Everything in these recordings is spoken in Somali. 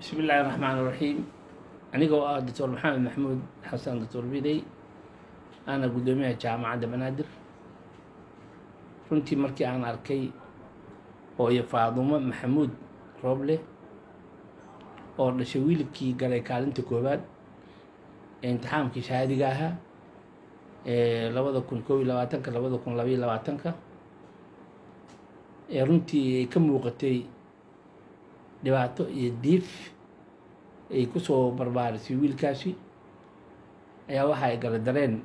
bismi illaahi raxmaan iraxiim aniga oo ah doctor maxamed maxamuud xasan doctor bidey aana guddoomiyaha jaamacadda banaadir runtii markii aan arkay hooyo faadumo maxamuud rooble oo dhashay wiilkii galay kaalinta koowaad ee imtixaamkii shahaadiga ahaa ee labada kun koob iyo labaatanka labada kun labaiyo labaatanka ee runtii ay ka muuqatay dhibaato iyo diif ay ku soo barbaarisay wiilkaasi ayaa waxa ay gala dareen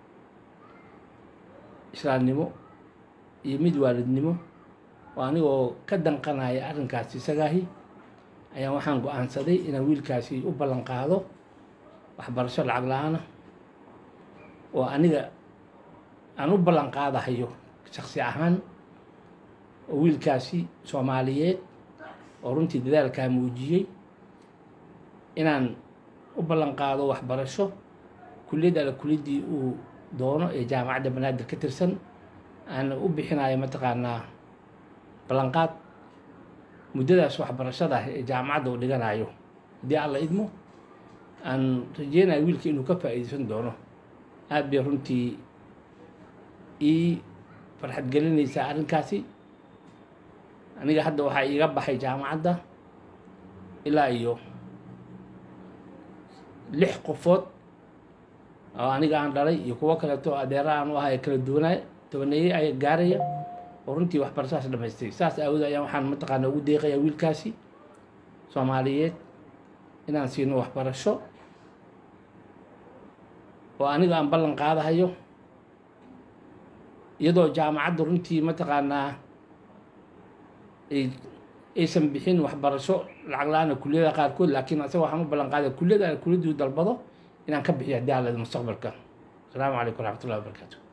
islaamnimo iyo mid waalidnimo oo anigoo ka danqanaya arrinkaasi isagaahi ayaa waxaan go-aansaday inaan wiilkaasi u ballan qaado waxbarasho lacag la-aana oo aniga aan u ballan qaadahayo shaksi ahaan oo wiilkaasi soomaaliyeed oo runtii dadaalkaa muujiyey inaan u ballan qaado waxbarasho kulliyad alla kuliyaddii uu doono ee jaamacadda banaadir ka tirsan aan u bixinayo mataqaanaa ballanqaad muddadaas waxbarashada ah ee jaamacadda uu dhiganayo haddii alla idmo aan rajeynayo wiilka inuu ka faa'iideysan doono aada bay runtii ii farxad gelinaysaa arrinkaasi aniga hadda waxaa iiga baxay jaamacadda ilaa iyo lix qofood oo aniga aan dhalay iyo kuwo kaleeto adeera aan u ahay kala duwanay tobaneeyey ayaa gaaraya oo runtii waxbarashadaas dhamaystay saas aawood ayaan waxaan mataqaana ugu deeqaya wiilkaasi soomaaliyeed inaan siino waxbarasho oo aniga aan ballan qaadahayo iyadoo jaamacadda runtii mataqaanaa aysan bixin waxbarasho lacag la-aana kulliyada qaarkood laakiin asaga waxaan u ballan qaadaya kulliyada kulliyaduu dalbado inaan ka bixiyo haddii alla mustaqbalka asalaamu calaykum waraxmatullahi wabarakaatu